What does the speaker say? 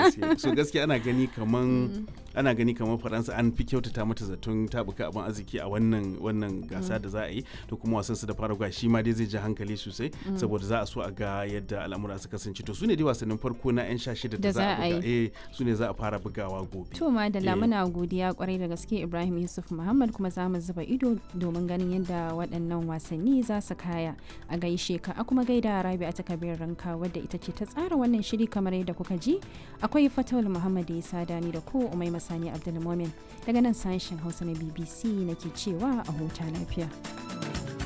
gaskiya so gaskiya ana gani kaman ana gani kamar faransa an fi kyautata mata zaton tabuka abin arziki a wannan wannan gasa da za a yi to kuma wasan su da paraguay shi ma dai zai ji hankali sosai saboda za a so a ga yadda al'amura su kasance to su ne dai wasannin farko na yan sha shida da za a buga eh su ne za a fara bugawa gobe to ma da lamuna godiya kwarai da gaske ibrahim yusuf muhammad kuma za mu zuba ido domin ganin yadda waɗannan wasanni za su kaya a gaishe ka a kuma gaida rabi a takabir ranka wadda ita ce ta tsara wannan shiri kamar yadda kuka ji akwai fatawul muhammad isa dani da ko umai Sani Abdulmumin daga nan sashen Hausa na BBC nake cewa a huta lafiya.